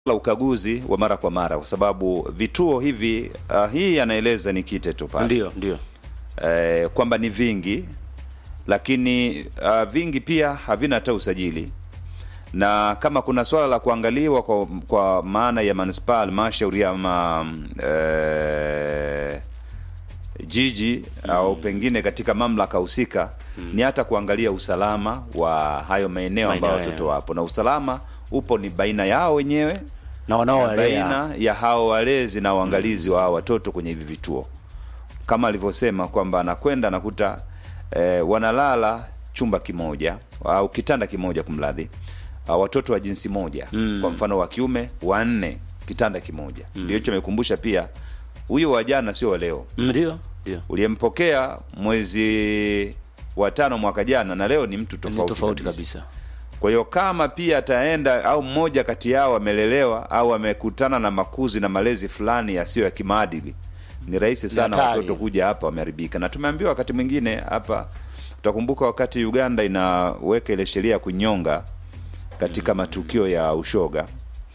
la ukaguzi wa mara kwa mara, kwa sababu vituo hivi uh, hii anaeleza ni kite tu pale Ndio, ndio. eh, kwamba ni vingi, lakini uh, vingi pia havina hata usajili, na kama kuna swala la kuangaliwa kwa, kwa maana ya manispaa, halmashauri ama eh, jiji au pengine katika mamlaka husika ni hata kuangalia usalama wa hayo maeneo ambayo Maeneo watoto yao. wapo, na usalama upo ni baina yao wenyewe Na na wanaowalea baina ya hao walezi na uangalizi wa hao watoto kwenye hivi vituo, kama alivyosema kwamba anakwenda anakuta eh, wanalala chumba kimoja au kitanda kimoja, kumradhi, ah, watoto wa jinsi moja kwa mfano wa kiume wanne, kitanda kimoja. Ndio hicho amekumbusha pia, huyo wa jana sio wa leo ndio, ndio. uliyempokea mwezi wa tano mwaka jana na leo ni mtu Ni tofauti, tofauti kabisa. kabisa. Kwa hiyo kama pia ataenda au mmoja kati yao amelelewa au amekutana na makuzi na malezi fulani yasiyo ya kimaadili, ni rahisi sana hatari. watoto kuja hapa wameharibika. Na tumeambiwa wakati mwingine hapa, utakumbuka wakati Uganda inaweka ile sheria ya kunyonga katika matukio ya ushoga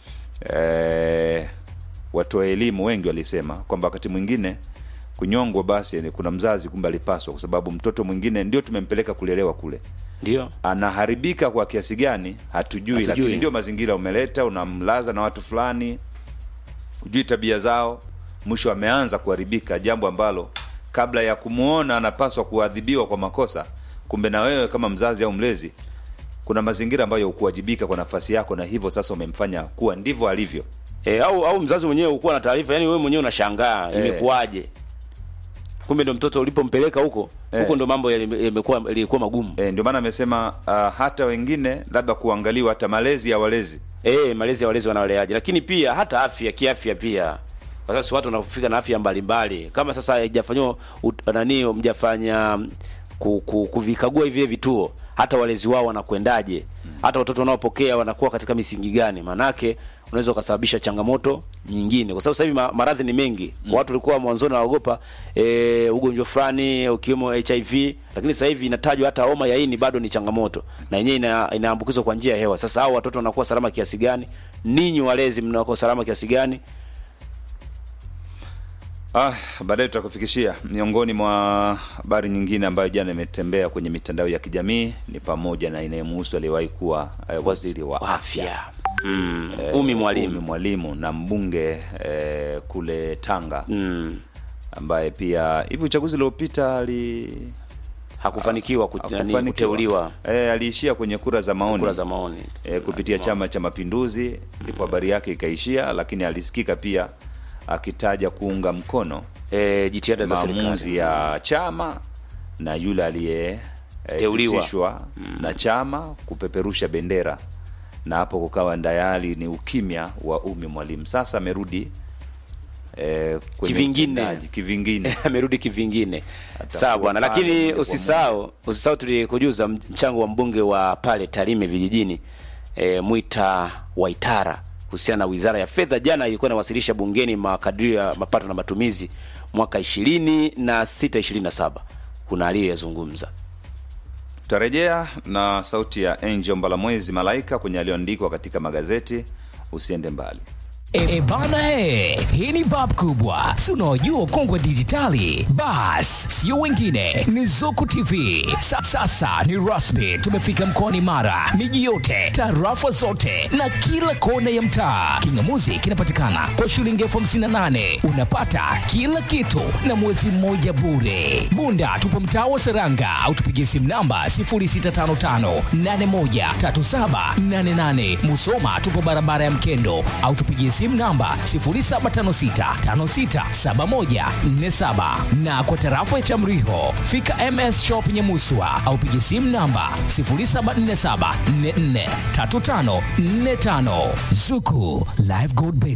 e, watoa elimu wengi walisema kwamba wakati mwingine kunyongwa basi ni kuna mzazi kumbe alipaswa, kwa sababu mtoto mwingine ndio tumempeleka kulelewa kule Ndio. anaharibika kwa kiasi gani hatujui, Hatujui. lakini ndio mazingira umeleta, unamlaza na watu fulani, hujui tabia zao, mwisho ameanza kuharibika, jambo ambalo kabla ya kumwona anapaswa kuadhibiwa kwa makosa, kumbe na wewe kama mzazi au mlezi kuna mazingira ambayo hukuwajibika kwa nafasi yako, na hivyo sasa umemfanya kuwa ndivyo alivyo. E, au au mzazi mwenyewe ukuwa na taarifa, yani wewe mwenyewe unashangaa Eh. imekuwaje? Kumbe ndo mtoto ulipompeleka huko Eh. huko ndo mambo yali- yamekuwa yalikuwa magumu. E, ndio maana amesema uh, hata wengine labda kuangaliwa hata malezi ya walezi Eh, malezi ya walezi wanawaleaje, lakini pia hata afya kiafya pia. Kwa sasa watu wanafika na afya mbalimbali, kama sasa haijafanywa ut- nani, mjafanya ku, ku, kuvikagua hivi vituo, hata walezi wao wanakwendaje, hata watoto wanaopokea wanakuwa katika misingi gani? Maanake unaweza ukasababisha changamoto nyingine, kwa sababu sasa hivi ma- maradhi ni mengi. Watu walikuwa mwanzoni wanaogopa e, ugonjwa fulani ukiwemo HIV, lakini sasa hivi inatajwa hata homa ya ini bado ni changamoto, na yenyewe ina, inaambukizwa kwa njia ya hewa. Sasa hao watoto wanakuwa salama kiasi gani? Ninyi walezi mnakuwa salama kiasi gani? Ah, baadaye tutakufikishia miongoni mwa habari nyingine ambayo jana imetembea kwenye mitandao ya kijamii ni pamoja na inayemhusu aliyewahi kuwa eh, waziri wa Afya mm. eh, Umi Umi Mwalimu Mwalimu na mbunge eh, kule Tanga mm. ambaye pia hivi uchaguzi uliopita ali hakufanikiwa kut, nani, hakufanikiwa. kuteuliwa eh, aliishia kwenye kura za maoni kura za maoni e, kupitia Chama cha Mapinduzi, ndipo habari yake ikaishia, lakini alisikika pia akitaja kuunga mkono e, jitihada za maamuzi serikali ya chama na yule aliye eh, Teuliwa. pitishwa na chama kupeperusha bendera, na hapo kukawa ndayali ni ukimya wa Umi Mwalimu. Sasa amerudi eh, kwenye Kivingine. utendaji, kivingine amerudi kivingine. Atakuwa Sawa bwana, pale lakini moja kwa usisahau usisahau tulikujuza mchango wa mbunge wa pale Tarime vijijini e, Mwita Waitara kuhusiana na Wizara ya Fedha. Jana ilikuwa inawasilisha bungeni makadirio ya mapato na matumizi mwaka ishirini na sita ishirini na saba. Kuna aliyoyazungumza Tutarejea na sauti ya Angel Mbalamwezi Malaika kwenye aliyoandikwa katika magazeti. Usiende mbali. E bana he, hii ni bab kubwa, si unaojua ukongwe dijitali? Bas, sio wengine, ni Zuku TV. Sa, sasa ni rasmi, tumefika mkoani Mara, miji yote, tarafa zote na kila kona ya mtaa. Kingamuzi kinapatikana kwa shilingi elfu hamsini na nane unapata kila kitu na mwezi mmoja bure. Bunda tupo mtaa wa Seranga au tupigie simu namba 0655813788. Musoma tupo barabara ya Mkendo au tupigie simu namba 0756567147 na kwa tarafa ya Chamriho fika MS Shop Nyamuswa au pigie simu namba 0747443545. Zuku Live Gold Bet.